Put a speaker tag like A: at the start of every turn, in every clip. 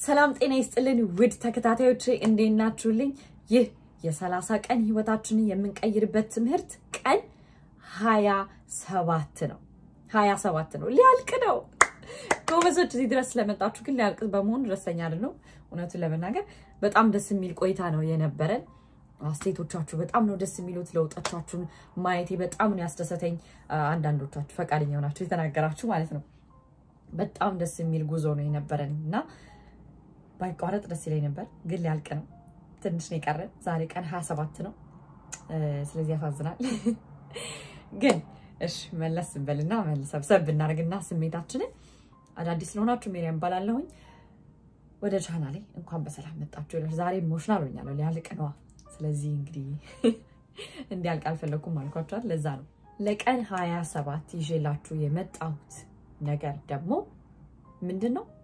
A: ሰላም ጤና ይስጥልን ውድ ተከታታዮች እንዴት ናችሁልኝ? ይህ የሰላሳ ቀን ህይወታችንን የምንቀይርበት ትምህርት ቀን ሀያ ሰባት ነው። ሀያ ሰባት ነው፣ ሊያልቅ ነው። ጎበዞች እዚህ ድረስ ስለመጣችሁ ግን ሊያልቅ በመሆኑ ደስተኛ አይደለሁም። እውነቱን ለመናገር በጣም ደስ የሚል ቆይታ ነው የነበረን። አስተያየቶቻችሁ በጣም ነው ደስ የሚሉት። ለውጦቻችሁን ማየቴ በጣም ነው ያስደሰተኝ። አንዳንዶቻችሁ ፈቃደኛ ሆናችሁ የተናገራችሁ ማለት ነው። በጣም ደስ የሚል ጉዞ ነው የነበረን እና ባይቋረጥ ደስ ይለኝ ነበር፣ ግን ሊያልቅ ነው። ትንሽ ነው የቀረን። ዛሬ ቀን ሀያ ሰባት ነው። ስለዚህ ያሳዝናል። ግን እሺ መለስ ስንበልና ሰብሰብ ብናደርግና ስሜታችንን አዳዲስ ስለሆናችሁ ሜሪያም እባላለሁኝ። ወደ ቻናሌ እንኳን በሰላም መጣችሁ። ዛሬ ኢሞሽናል ሆኛለሁ፣ ሊያልቅ ነዋ። ስለዚህ እንግዲህ እንዲያልቅ አልፈለኩም አልኳቸዋል። ለዛ ነው ለቀን ሀያ ሰባት ይዤላችሁ የመጣሁት ነገር ደግሞ ምንድን ነው?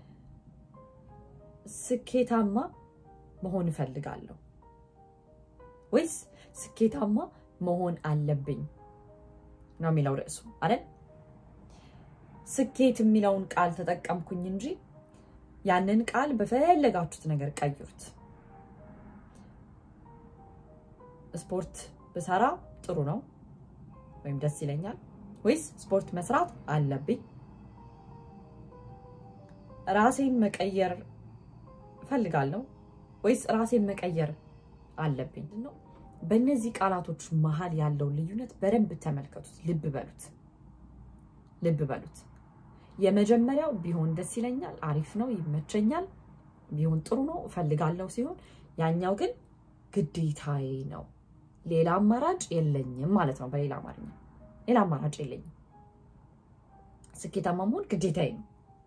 A: ስኬታማ መሆን እፈልጋለሁ ወይስ ስኬታማ መሆን አለብኝ ነው የሚለው ርዕሱ አይደል? ስኬት የሚለውን ቃል ተጠቀምኩኝ እንጂ ያንን ቃል በፈለጋችሁት ነገር ቀይሩት። ስፖርት ብሰራ ጥሩ ነው ወይም ደስ ይለኛል ወይስ ስፖርት መስራት አለብኝ? ራሴን መቀየር እፈልጋለሁ ወይስ ራሴን መቀየር አለብኝ ነው። በእነዚህ ቃላቶች መሀል ያለውን ልዩነት በደንብ ተመልከቱት። ልብ በሉት፣ ልብ በሉት። የመጀመሪያው ቢሆን ደስ ይለኛል፣ አሪፍ ነው፣ ይመቸኛል፣ ቢሆን ጥሩ ነው፣ እፈልጋለሁ ሲሆን ያኛው ግን ግዴታዬ ነው፣ ሌላ አማራጭ የለኝም ማለት ነው። በሌላ አማርኛ ሌላ አማራጭ የለኝም። ስኬታማ መሆን ግዴታዬ ነው።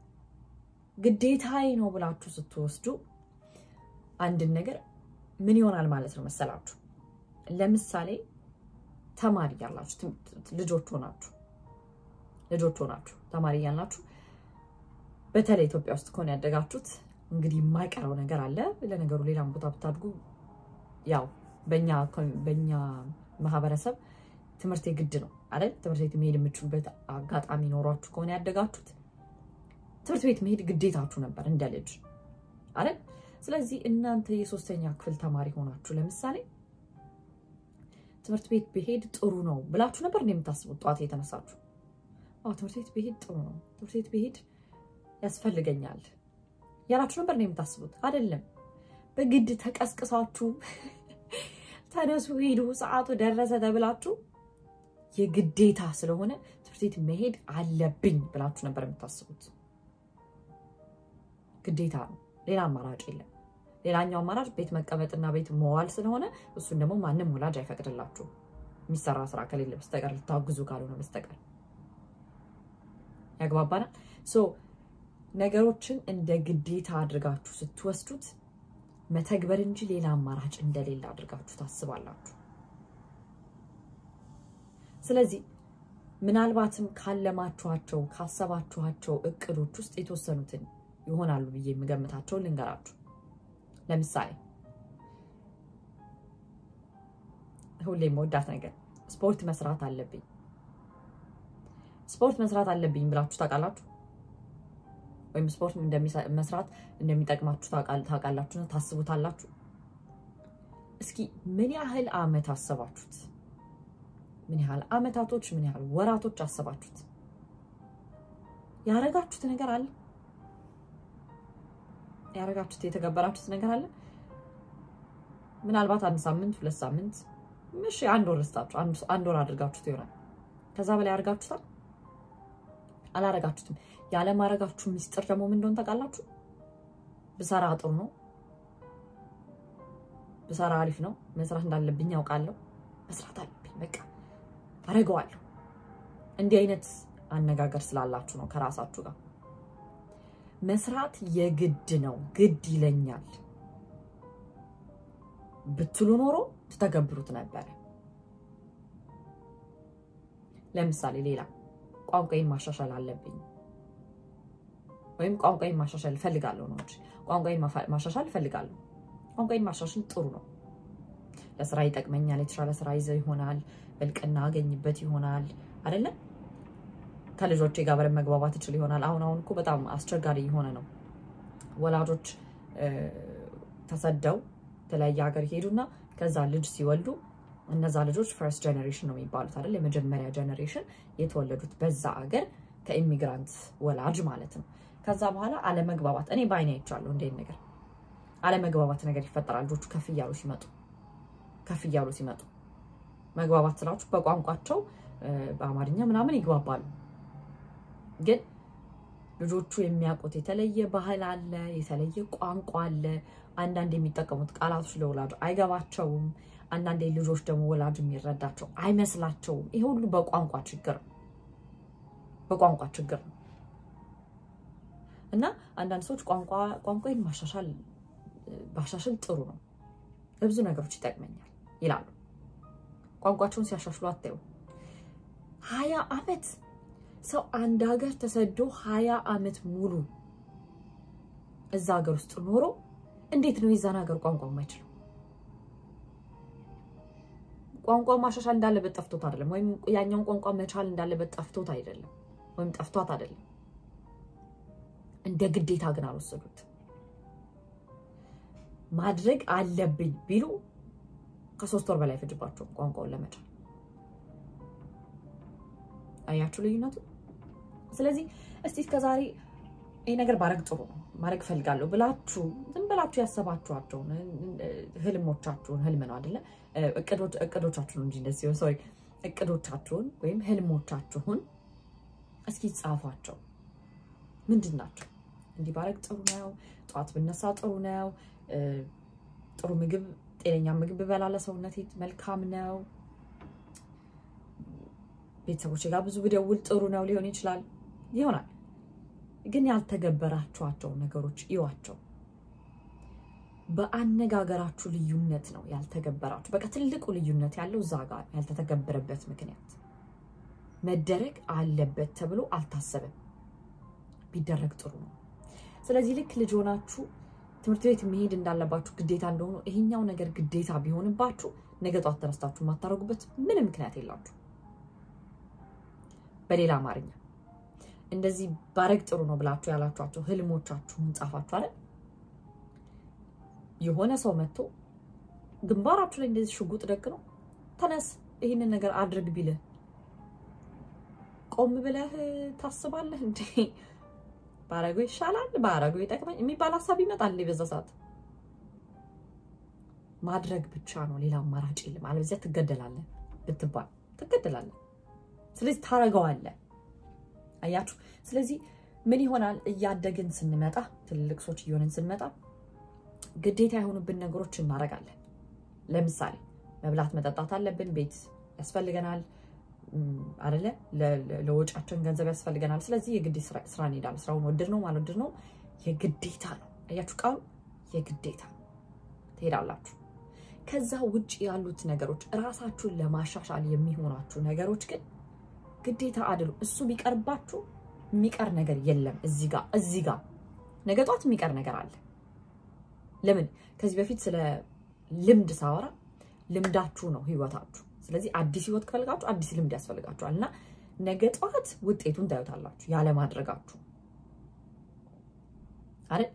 A: ግዴታዬ ነው ብላችሁ ስትወስዱ አንድን ነገር ምን ይሆናል ማለት ነው መሰላችሁ? ለምሳሌ ተማሪ ያላችሁ ልጆች ሆናችሁ ልጆች ሆናችሁ ተማሪ ያላችሁ በተለይ ኢትዮጵያ ውስጥ ከሆነ ያደጋችሁት እንግዲህ የማይቀረው ነገር አለ። ለነገሩ ሌላም ቦታ ብታድጉ ያው በኛ ማህበረሰብ ትምህርት የግድ ነው አይደል? ትምህርት ቤት መሄድ የምችሉበት አጋጣሚ ኖሯችሁ ከሆነ ያደጋችሁት ትምህርት ቤት መሄድ ግዴታችሁ ነበር እንደ ልጅ አይደል? ስለዚህ እናንተ የሶስተኛ ክፍል ተማሪ ሆናችሁ ለምሳሌ ትምህርት ቤት ብሄድ ጥሩ ነው ብላችሁ ነበር እንደ የምታስቡት ጠዋት የተነሳችሁ? አዎ ትምህርት ቤት ብሄድ ጥሩ ነው፣ ትምህርት ቤት ብሄድ ያስፈልገኛል ያላችሁ ነበር እንደ የምታስቡት? አይደለም። በግድ ተቀስቅሳችሁ ተነሱ ሂዱ፣ ሰዓቱ ደረሰ ተብላችሁ የግዴታ ስለሆነ ትምህርት ቤት መሄድ አለብኝ ብላችሁ ነበር የምታስቡት። ግዴታ ነው፣ ሌላ አማራጭ የለም። ሌላኛው አማራጭ ቤት መቀመጥና ቤት መዋል ስለሆነ እሱን ደግሞ ማንም ወላጅ አይፈቅድላችሁም፣ የሚሰራ ስራ ከሌለ በስተቀር ልታግዙ ካልሆነ በስተቀር ያግባባናል። ሶ ነገሮችን እንደ ግዴታ አድርጋችሁ ስትወስዱት መተግበር እንጂ ሌላ አማራጭ እንደሌለ አድርጋችሁ ታስባላችሁ። ስለዚህ ምናልባትም ካለማችኋቸው ካሰባችኋቸው እቅዶች ውስጥ የተወሰኑትን ይሆናሉ ብዬ የምገምታቸውን ልንገራችሁ። ለምሳሌ ሁሌ መወዳት ነገር ስፖርት መስራት አለብኝ። ስፖርት መስራት አለብኝ ብላችሁ ታውቃላችሁ? ወይም ስፖርት መስራት እንደሚጠቅማችሁ ታውቃላችሁ? ታስቡታላችሁ? እስኪ ምን ያህል አመት አሰባችሁት? ምን ያህል አመታቶች፣ ምን ያህል ወራቶች አሰባችሁት? ያረጋችሁት ነገር አለ? ያረጋችሁት የተገበራችሁት ነገር አለ? ምናልባት አንድ ሳምንት፣ ሁለት ሳምንት፣ እሺ አንድ ወር ስታችሁ አንድ ወር አድርጋችሁት ይሆናል። ከዛ በላይ አድርጋችሁታል? አላረጋችሁትም። ያለማረጋችሁ ሚስጥር ደግሞ ምን እንደሆነ ታውቃላችሁ? ብሰራ ጥሩ ነው፣ ብሰራ አሪፍ ነው፣ መስራት እንዳለብኝ ያውቃለሁ፣ መስራት አለብኝ፣ በቃ አረገዋለሁ። እንዲህ አይነት አነጋገር ስላላችሁ ነው ከራሳችሁ ጋር መስራት የግድ ነው፣ ግድ ይለኛል ብትሉ ኖሮ ትተገብሩት ነበረ። ለምሳሌ ሌላ ቋንቋዬን ማሻሻል አለብኝ ወይም ቋንቋዬን ማሻሻል እፈልጋለሁ ነው እንጂ ቋንቋዬን ማሻሻል እፈልጋለሁ። ቋንቋዬን ማሻሻል ጥሩ ነው፣ ለስራ ይጠቅመኛል፣ የተሻለ ስራ ይዘው ይሆናል፣ እልቅና አገኝበት ይሆናል አይደለም ከልጆቼ ጋር በደንብ መግባባት እችል ይሆናል። አሁን አሁን እኮ በጣም አስቸጋሪ የሆነ ነው። ወላጆች ተሰደው የተለያየ ሀገር ይሄዱና ከዛ ልጅ ሲወልዱ እነዛ ልጆች ፈርስት ጀኔሬሽን ነው የሚባሉት አይደል? የመጀመሪያ ጀኔሬሽን የተወለዱት በዛ ሀገር ከኢሚግራንት ወላጅ ማለት ነው። ከዛ በኋላ አለመግባባት እኔ በአይኔ አይቻለሁ። እንዴት ነገር አለመግባባት ነገር ይፈጠራል። ልጆቹ ከፍ እያሉ ሲመጡ ከፍ እያሉ ሲመጡ መግባባት ስላችሁ በቋንቋቸው በአማርኛ ምናምን ይግባባሉ። ግን ልጆቹ የሚያውቁት የተለየ ባህል አለ፣ የተለየ ቋንቋ አለ። አንዳንድ የሚጠቀሙት ቃላቶች ለወላጅ አይገባቸውም። አንዳንዴ ልጆች ደግሞ ወላጅ የሚረዳቸው አይመስላቸውም። ይሄ ሁሉ በቋንቋ ችግር ነው፣ በቋንቋ ችግር ነው። እና አንዳንድ ሰዎች ቋንቋ ቋንቋዬን ማሻሻል ባሻሽል ጥሩ ነው፣ ለብዙ ነገሮች ይጠቅመኛል ይላሉ። ቋንቋቸውን ሲያሻሽሉ አታዩ። ሀያ ዓመት ሰው አንድ ሀገር ተሰዶ ሀያ ዓመት ሙሉ እዛ ሀገር ውስጥ ኖሮ እንዴት ነው የዛን ሀገር ቋንቋ የማይችለው? ቋንቋ ማሻሻል እንዳለበት ጠፍቶት አይደለም፣ ወይም ያኛውን ቋንቋ መቻል እንዳለበት ጠፍቶት አይደለም፣ ወይም ጠፍቷት አይደለም። እንደ ግዴታ ግን አልወሰዱት። ማድረግ አለብኝ ቢሉ ከሶስት ወር በላይ ፈጅባቸው ቋንቋውን ለመቻል። አያችሁ ልዩነቱ? ስለዚህ እስቲ እስከዛሬ ይህ ነገር ባረግ ጥሩ ነው ማድረግ እፈልጋለሁ ብላችሁ ዝም ብላችሁ ያሰባችኋቸውን ህልሞቻችሁን ህልም ነው አይደለ? እቅዶቻችሁን እንጂ እንደዚህ ሶሪ እቅዶቻችሁን ወይም ህልሞቻችሁን እስኪ ጻፏቸው። ምንድን ናቸው? እንዲህ ባረግ ጥሩ ነው፣ ጠዋት ብነሳ ጥሩ ነው፣ ጥሩ ምግብ ጤነኛ ምግብ ብበላ ለሰውነቴ መልካም ነው፣ ቤተሰቦች ጋር ብዙ ብደውል ጥሩ ነው ሊሆን ይችላል ይሆናል። ግን ያልተገበራችኋቸው ነገሮች እዩዋቸው። በአነጋገራችሁ ልዩነት ነው ያልተገበራችሁ። በቃ ትልቁ ልዩነት ያለው እዛ ጋር ያልተተገበረበት ምክንያት መደረግ አለበት ተብሎ አልታሰበም። ቢደረግ ጥሩ ነው። ስለዚህ ልክ ልጅ ሆናችሁ ትምህርት ቤት መሄድ እንዳለባችሁ ግዴታ እንደሆኑ ይሄኛው ነገር ግዴታ ቢሆንባችሁ ነገ ጧት ተነስታችሁ የማታደርጉበት ምንም ምክንያት የላችሁ። በሌላ አማርኛ እንደዚህ ባረግ ጥሩ ነው ብላችሁ ያላችኋቸው ህልሞቻችሁን ጻፋችሁ አይደል? የሆነ ሰው መጥቶ ግንባራችሁ ላይ እንደዚህ ሽጉጥ ደቅ ነው ተነስ ይህንን ነገር አድርግ ቢልህ ቆም ብለህ ታስባለህ እንዴ? ባረጉ ይሻላል፣ ባረጉ ይጠቅመኝ የሚባል ሀሳብ ይመጣል። በዛ ሰዓት ማድረግ ብቻ ነው፣ ሌላ አማራጭ የለም። አለበዚያ ትገደላለህ ብትባል ትገደላለህ። ስለዚህ ታረገዋለህ። አያችሁ። ስለዚህ ምን ይሆናል? እያደግን ስንመጣ ትልልቅ ሰዎች እየሆንን ስንመጣ ግዴታ የሆኑብን ነገሮች እናደርጋለን። ለምሳሌ መብላት መጠጣት አለብን፣ ቤት ያስፈልገናል አደለ? ለወጫችን ገንዘብ ያስፈልገናል። ስለዚህ የግድ ስራ እንሄዳለን። ስራውን ወድድ ነው ማልወድድ ነው የግዴታ ነው። አያችሁ ቃሉ የግዴታ ትሄዳላችሁ። ከዛ ውጭ ያሉት ነገሮች እራሳችሁን ለማሻሻል የሚሆናችሁ ነገሮች ግን ግዴታ አይደሉ። እሱ ቢቀርባችሁ የሚቀር ነገር የለም። እዚህ ጋር እዚህ ጋር ነገ ጧት የሚቀር ነገር አለ። ለምን ከዚህ በፊት ስለ ልምድ ሳወራ ልምዳችሁ ነው ህይወታችሁ። ስለዚህ አዲስ ህይወት ከፈልጋችሁ አዲስ ልምድ ያስፈልጋችኋል እና ነገ ጠዋት ውጤቱን ታዩታላችሁ ያለማድረጋችሁ አይደል?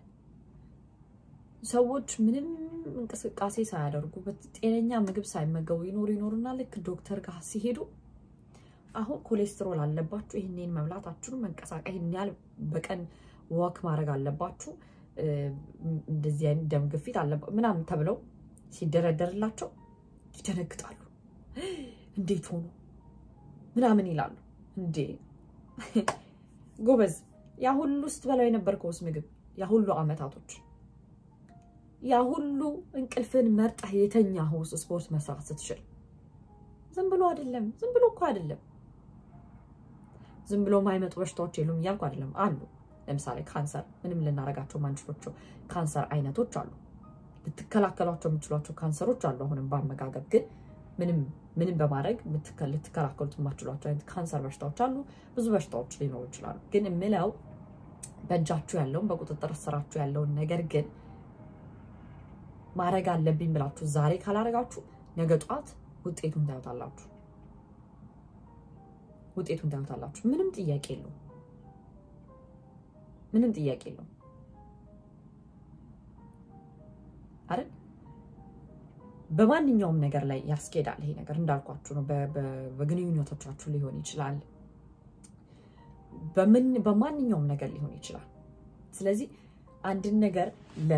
A: ሰዎች ምንም እንቅስቃሴ ሳያደርጉ ጤነኛ ምግብ ሳይመገቡ ይኖሩ ይኖሩና ልክ ዶክተር ጋር ሲሄዱ አሁን ኮሌስትሮል አለባችሁ፣ ይህንን መብላታችሁን መንቀሳቀስ፣ ይህን ያህል በቀን ወክ ማድረግ አለባችሁ፣ እንደዚህ አይነት ደም ግፊት አለባችሁ ምናምን ተብለው ሲደረደርላቸው ይደነግጣሉ። እንዴት ሆኖ ምናምን ይላሉ። እንዴ ጎበዝ፣ ያ ሁሉ ስትበላው የነበርከውስ ምግብ ያ ሁሉ አመታቶች ያ ሁሉ እንቅልፍን መርጠህ የተኛኸውስ ስፖርት መስራት ስትችል ዝም ብሎ አይደለም። ዝም ብሎ እኮ አይደለም። ዝም ብሎ ማይመጡ በሽታዎች የሉም እያልኩ አይደለም፣ አሉ። ለምሳሌ ካንሰር፣ ምንም ልናረጋቸው ማንችሎቸው ካንሰር አይነቶች አሉ። ልትከላከሏቸው የምችሏቸው ካንሰሮች አሉ። አሁንም በአመጋገብ ግን ምንም ምንም በማድረግ ልትከላከሉት የማችሏቸው አይነት ካንሰር በሽታዎች አሉ። ብዙ በሽታዎች ሊኖሩ ይችላሉ። ግን የምለው በእጃችሁ ያለውን በቁጥጥር ስራችሁ ያለውን ነገር ግን ማድረግ አለብኝ ብላችሁ ዛሬ ካላረጋችሁ ነገ ጧት ውጤቱን ታዩታላችሁ። ውጤቱን ታዩታላችሁ። ምንም ጥያቄ የለውም። ምንም ጥያቄ የለውም። አይደል? በማንኛውም ነገር ላይ ያስኬዳል። ይሄ ነገር እንዳልኳችሁ ነው። በግንኙነቶቻችሁ ሊሆን ይችላል፣ በማንኛውም ነገር ሊሆን ይችላል። ስለዚህ አንድን ነገር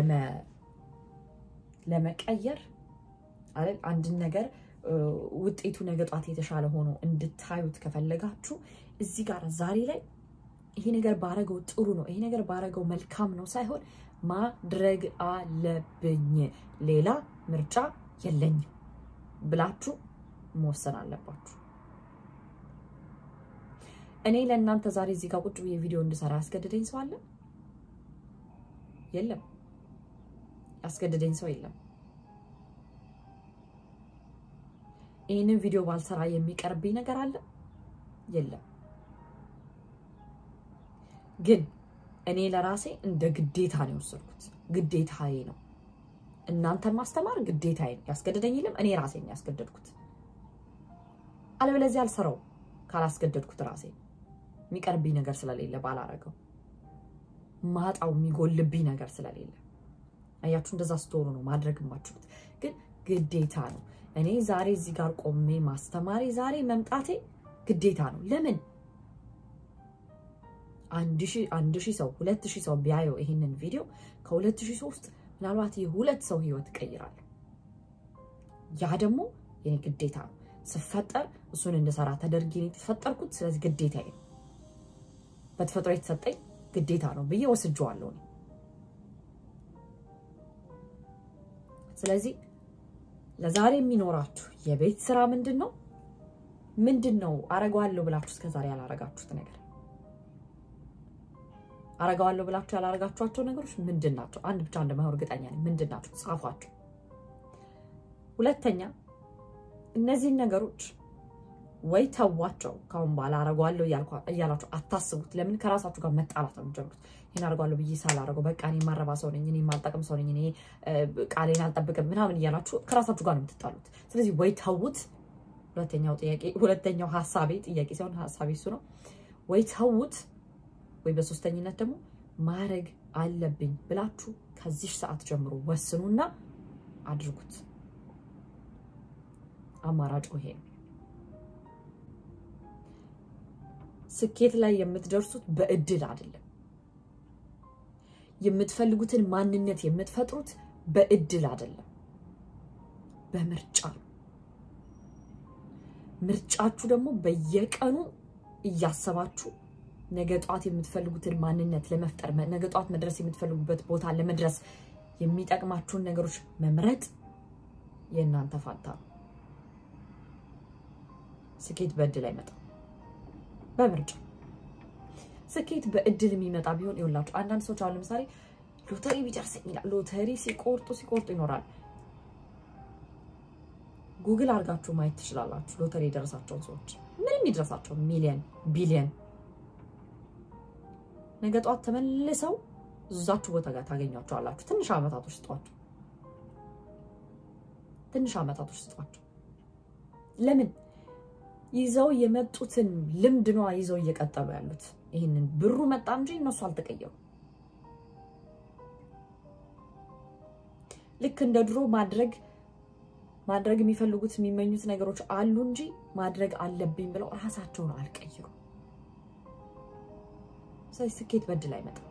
A: ለመቀየር አይደል አንድን ነገር ውጤቱ ነገ ጧት የተሻለ ሆኖ እንድታዩት ከፈለጋችሁ እዚህ ጋር ዛሬ ላይ ይሄ ነገር ባረገው ጥሩ ነው፣ ይሄ ነገር ባረገው መልካም ነው ሳይሆን ማድረግ አለብኝ፣ ሌላ ምርጫ የለኝም ብላችሁ መወሰን አለባችሁ። እኔ ለእናንተ ዛሬ እዚህ ጋር ቁጭ ብዬ ቪዲዮ እንድሰራ ያስገድደኝ ሰው አለ? የለም። ያስገድደኝ ሰው የለም። ይህንን ቪዲዮ ባልሰራ የሚቀርብኝ ነገር አለ? የለም። ግን እኔ ለራሴ እንደ ግዴታ ነው የወሰድኩት። ግዴታዬ ነው። እናንተን ማስተማር ግዴታዬ ነው። ያስገድደኝ የለም። እኔ ራሴ ነው ያስገደድኩት። አለበለዚያ አልሰራው ካላስገደድኩት ራሴ የሚቀርብኝ ነገር ስለሌለ ባላረገው ማጣው የሚጎልብኝ ነገር ስለሌለ አያችሁ፣ እንደዛ ስትሆኑ ነው ማድረግ የማችሉት። ግን ግዴታ ነው። እኔ ዛሬ እዚህ ጋር ቆሜ ማስተማሪ ዛሬ መምጣቴ ግዴታ ነው። ለምን አንድ ሺህ ሰው ሁለት ሺህ ሰው ቢያየው ይሄንን ቪዲዮ ከሁለት ሺህ ሰው ውስጥ ምናልባት የሁለት ሰው ህይወት እቀይራለሁ። ያ ደግሞ የኔ ግዴታ ነው። ስፈጠር እሱን እንድሰራ ተደርጌ ነው የተፈጠርኩት። ስለዚህ ግዴታ ነው፣ በተፈጥሮ የተሰጠኝ ግዴታ ነው ብዬ ወስጄዋለሁ። ስለዚህ ለዛሬ የሚኖራችሁ የቤት ስራ ምንድን ነው? ምንድን ነው አረገዋለሁ ብላችሁ እስከዛሬ ያላረጋችሁት ነገር አረገዋለሁ ብላችሁ ያላረጋችኋቸው ነገሮች ምንድን ናቸው? አንድ ብቻ እንደማይሆን እርግጠኛ ነኝ። ምንድን ናቸው? ጻፏቸው። ሁለተኛ እነዚህን ነገሮች ወይ ተዋቸው፣ ካሁን በኋላ አረገዋለሁ እያላችሁ አታስቡት። ለምን ከራሳችሁ ጋር መጣላት ነው የምትጀምሩት። ይህን አረገዋለሁ ብዬ ሳላረገው በቃ እኔ የማረባ ሰው ነኝ፣ እኔ የማልጠቅም ሰው ነኝ፣ እኔ ቃሌን አልጠብቅም ምናምን እያላችሁ ከራሳችሁ ጋር ነው የምትጣሉት። ስለዚህ ወይ ተዉት። ሁለተኛው ጥያቄ ሁለተኛው ሀሳቤ ጥያቄ ሳይሆን ሀሳቤ እሱ ነው። ወይ ተዉት ወይ በሶስተኝነት ደግሞ ማድረግ አለብኝ ብላችሁ ከዚህ ሰዓት ጀምሮ ወስኑና አድርጉት። አማራጭ ይሄ ነው። ስኬት ላይ የምትደርሱት በእድል አይደለም። የምትፈልጉትን ማንነት የምትፈጥሩት በእድል አይደለም፣ በምርጫ ነው። ምርጫችሁ ደግሞ በየቀኑ እያሰባችሁ ነገ ጧት የምትፈልጉትን ማንነት ለመፍጠር ነገ ጧት መድረስ የምትፈልጉበት ቦታ ለመድረስ የሚጠቅማችሁን ነገሮች መምረጥ የእናንተ ፋንታ ነው። ስኬት በእድል አይመጣም፣ በምርጫ ስኬት በእድል የሚመጣ ቢሆን ይኸውላችሁ፣ አንዳንድ ሰዎች አሁን ለምሳሌ ሎተሪ ቢደርሰኝ ይላል። ሎተሪ ሲቆርጡ ሲቆርጡ ይኖራል። ጉግል አድርጋችሁ ማየት ትችላላችሁ። ሎተሪ የደረሳቸውን ሰዎች ምንም ይድረሳቸው ሚሊየን ቢሊየን ነገ ጠዋት ተመልሰው እዛችሁ ቦታ ጋር ታገኟቸዋላችሁ። ትንሽ ዓመታቶች ስጧቸው፣ ትንሽ ዓመታቶች ስጧቸው። ለምን ይዘው የመጡትን ልምድ ነዋ ይዘው እየቀጠሉ ያሉት። ይህንን ብሩ መጣ እንጂ እነሱ አልተቀየሩ። ልክ እንደ ድሮ ማድረግ ማድረግ የሚፈልጉት የሚመኙት ነገሮች አሉ እንጂ ማድረግ አለብኝ ብለው ራሳቸውን አልቀይሩም። ስለዚህ ስኬት በእድል አይመጣም።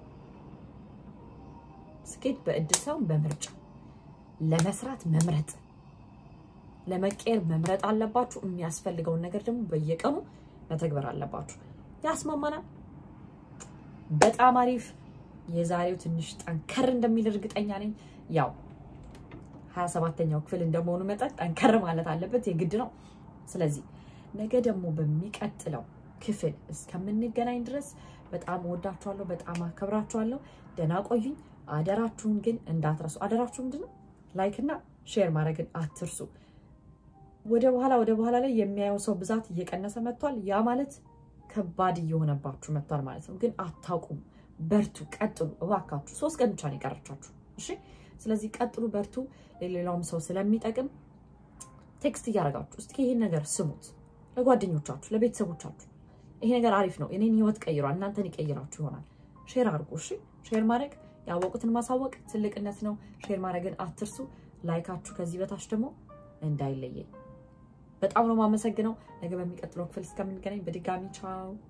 A: ስኬት በእድል ሳይሆን በምርጫ ለመስራት መምረጥ፣ ለመቀየር መምረጥ አለባችሁ። የሚያስፈልገውን ነገር ደግሞ በየቀኑ መተግበር አለባችሁ። ያስማማናል። በጣም አሪፍ። የዛሬው ትንሽ ጠንከር እንደሚል እርግጠኛ ነኝ። ያው ሀያ ሰባተኛው ክፍል እንደመሆኑ መጠን ጠንከር ማለት አለበት የግድ ነው። ስለዚህ ነገ ደግሞ በሚቀጥለው ክፍል እስከምንገናኝ ድረስ በጣም እወዳችኋለሁ፣ በጣም አከብራችኋለሁ። ደህና ቆዩኝ። አደራችሁን ግን እንዳትረሱ። አደራችሁ ምንድን ነው? ላይክ እና ሼር ማድረግን አትርሱ። ወደ በኋላ ወደ በኋላ ላይ የሚያየው ሰው ብዛት እየቀነሰ መጥቷል። ያ ማለት ከባድ እየሆነባችሁ መጥቷል ማለት ነው። ግን አታውቁም። በርቱ፣ ቀጥሉ እባካችሁ። ሶስት ቀን ብቻ ነው የቀረቻችሁ። እሺ፣ ስለዚህ ቀጥሉ፣ በርቱ። ለሌላውም ሰው ስለሚጠቅም ቴክስት እያደረጋችሁ እስኪ ይህን ነገር ስሙት፣ ለጓደኞቻችሁ፣ ለቤተሰቦቻችሁ ይሄ ነገር አሪፍ ነው፣ እኔን ህይወት ቀይሯል፣ እናንተን ይቀይራችሁ ይሆናል። ሼር አድርጉ። እሺ ሼር ማድረግ ያወቁትን ማሳወቅ ትልቅነት ነው። ሼር ማድረግን አትርሱ። ላይካችሁ ከዚህ በታች ደግሞ እንዳይለየኝ። በጣም ነው የማመሰግነው። ነገ በሚቀጥለው ክፍል እስከምንገናኝ በድጋሚ ቻው።